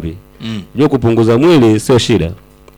vitambi. Mm. Unajua kupunguza mwili sio shida,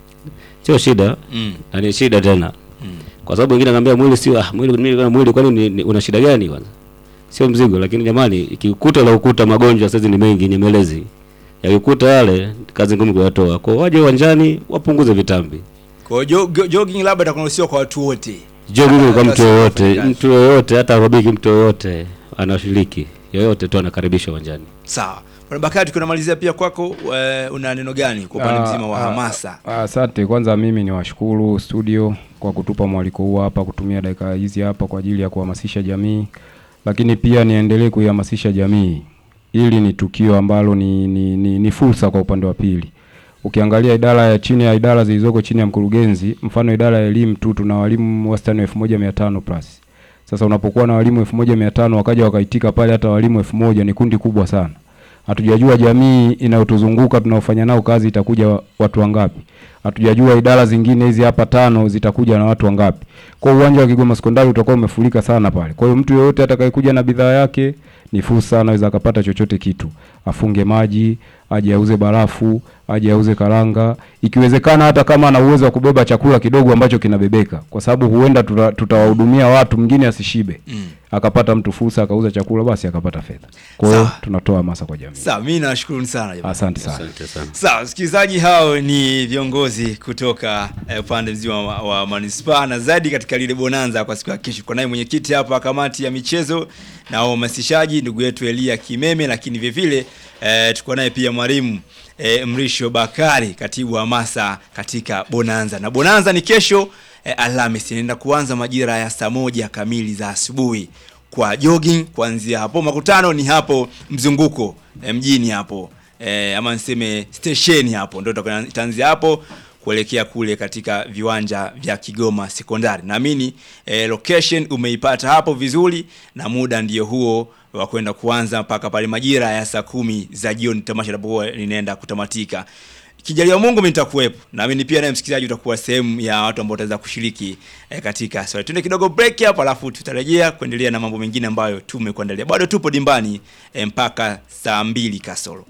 sio shida Mm. na ni shida tena, Mm. kwa sababu wengine anaambia mwili sio ah, mwili mwili kama mwili, kwani ni, ni, una shida gani kwanza? Sio mzigo, lakini jamani, ikikuta la ukuta magonjwa sasa ni mengi, nyemelezi yakikuta yale, kazi ngumu kuyatoa. Kwa hiyo waje uwanjani wapunguze vitambi. Kwa hiyo jo- jogging labda itakuruhusiwa kwa watu wote. Jogging kwa Hata mtu sio yoyote, wafanyakazi. mtu yoyote, hata aerobiki, mtu yoyote anashiriki, yoyote tu anakaribishwa uwanjani. Sawa. Bwana Bakari, tunamalizia pia kwako, eh, una neno gani kwa upande Ah, mzima wa ah, hamasa? ah, Asante. Kwanza mimi ni washukuru studio kwa kutupa mwaliko huu hapa, kutumia dakika hizi hapa kwa ajili ya kuhamasisha jamii, lakini pia niendelee kuihamasisha jamii. Hili ni tukio ambalo ni, ni, ni, ni fursa kwa upande wa pili. Ukiangalia idara ya chini ya idara zilizoko chini ya mkurugenzi, mfano idara ya elimu tu tuna walimu wastani wa 1500 plus. Sasa unapokuwa na walimu 1500 wakaja wakaitika pale hata walimu 1000 ni kundi kubwa sana. Hatujajua jamii inayotuzunguka tunaofanya nao kazi itakuja wa- watu wangapi. Hatujajua idara zingine hizi hapa tano zitakuja na watu wangapi. Kwa hiyo uwanja wa Kigoma Sekondari utakuwa umefurika sana pale. Kwa hiyo mtu yeyote atakayekuja na bidhaa yake ni fursa, anaweza akapata chochote kitu, afunge maji, aje auze barafu, aje auze karanga, ikiwezekana hata kama ana uwezo wa kubeba chakula kidogo ambacho kinabebeka, kwa sababu huenda tuta- tutawahudumia watu, mwingine asishibe Mm. akapata mtu fursa akauza chakula, basi akapata fedha. Kwa hiyo Sawa. tunatoa hamasa kwa jamii. Sawa, mimi nawashukuru sana jamani. Asante sana. Asante sana. Sawa, wasikilizaji, hao ni viongozi kutoka eh, upande mzima wa, wa manispaa na zaidi katika lile bonanza kwa siku ya kesho. Kwa naye mwenyekiti hapa wa kamati ya michezo na uhamasishaji ndugu yetu Elia Kimeme, lakini vile vile eh, tuko naye pia mwalimu eh, Mrisho Bakari, katibu wa hamasa katika bonanza. Na bonanza ni kesho eh, Alhamisi, inaenda kuanza majira ya saa moja kamili za asubuhi kwa jogging. Kuanzia hapo makutano ni hapo mzunguko eh, mjini hapo eh, ama niseme stesheni hapo ndio itakuwa itaanzia hapo kuelekea kule katika viwanja vya Kigoma Sekondari. Naamini eh, location umeipata hapo vizuri, na muda ndio huo wa kwenda kuanza mpaka pale majira ya saa kumi za jioni tamasha linapokuwa linaenda kutamatika. Kijaliwa Mungu mimi nitakuwepo. Naamini pia naye msikilizaji utakuwa sehemu ya watu ambao wataweza kushiriki eh, katika swali. Tuende kidogo break hapo alafu tutarejea kuendelea na mambo mengine ambayo tumekuandalia. Bado tupo dimbani eh, mpaka saa mbili kasoro.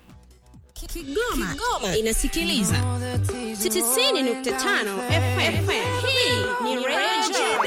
Kigoma, Kigoma inasikiliza 90.5 FM. Hii ni Radio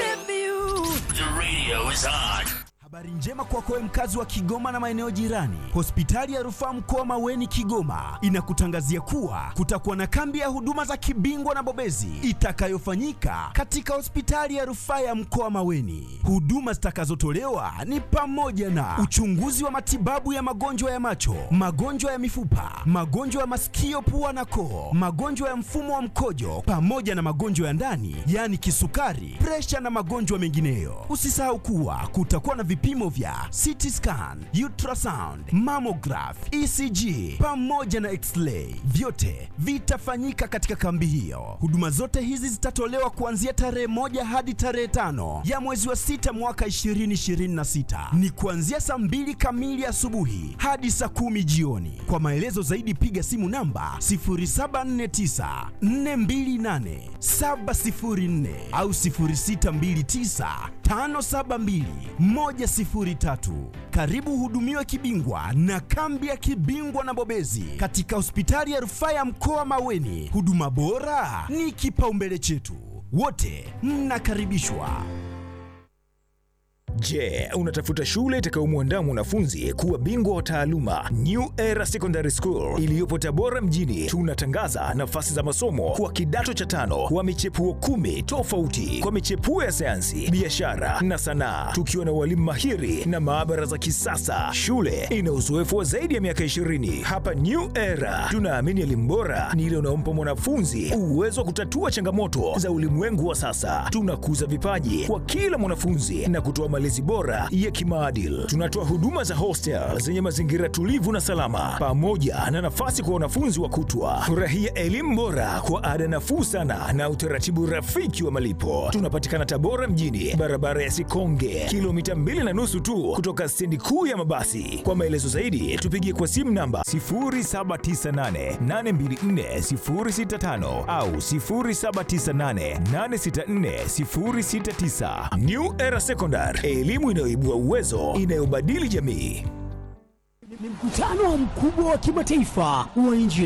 Habari njema kwako wewe mkazi wa Kigoma na maeneo jirani. Hospitali ya Rufaa Mkoa Maweni Kigoma inakutangazia kuwa kutakuwa na kambi ya huduma za kibingwa na bobezi itakayofanyika katika hospitali ya Rufaa ya Mkoa Maweni. Huduma zitakazotolewa ni pamoja na uchunguzi wa matibabu ya magonjwa ya macho, magonjwa ya mifupa, magonjwa ya masikio, pua na koo, magonjwa ya mfumo wa mkojo pamoja na magonjwa ya ndani, yaani kisukari, presha na magonjwa mengineyo. Usisahau kuwa kutakuwa na vipimo vya CT scan, ultrasound, mammograph, ECG pamoja na x-ray. Vyote vitafanyika katika kambi hiyo. Huduma zote hizi zitatolewa kuanzia tarehe moja hadi tarehe tano ya mwezi wa sita mwaka 2026. Ni kuanzia saa mbili kamili asubuhi hadi saa kumi jioni. Kwa maelezo zaidi piga simu namba 0749 428 704 au 0629 572 103. Karibu uhudumiwe kibingwa na kambi ya kibingwa na bobezi katika hospitali ya rufaa ya mkoa Maweni. Huduma bora ni kipaumbele chetu, wote mnakaribishwa. Je, unatafuta shule itakayomwandaa mwanafunzi kuwa bingwa wa taaluma? New Era Secondary School iliyopo Tabora mjini, tunatangaza nafasi za masomo kwa kidato cha tano kwa michepuo kumi tofauti kwa michepuo ya sayansi, biashara na sanaa, tukiwa na walimu mahiri na maabara za kisasa. Shule ina uzoefu wa zaidi ya miaka 20. Hapa New Era tunaamini elimu bora ni ile unaompa mwanafunzi uwezo wa kutatua changamoto za ulimwengu wa sasa. Tunakuza vipaji kwa kila mwanafunzi na kutoa malezi bora ya kimaadili. Tunatoa huduma za hostel zenye mazingira tulivu na salama, pamoja na nafasi kwa wanafunzi wa kutwa. Furahia elimu bora kwa ada nafuu sana na utaratibu rafiki wa malipo. Tunapatikana Tabora mjini, barabara ya Sikonge, kilomita mbili na nusu tu kutoka stendi kuu ya mabasi. Kwa maelezo zaidi, tupigie kwa simu namba 0798824065 au 0798864069. New Era Secondary, elimu inayoibua uwezo, inayobadili jamii. Ni mkutano mkubwa wa kimataifa wa nje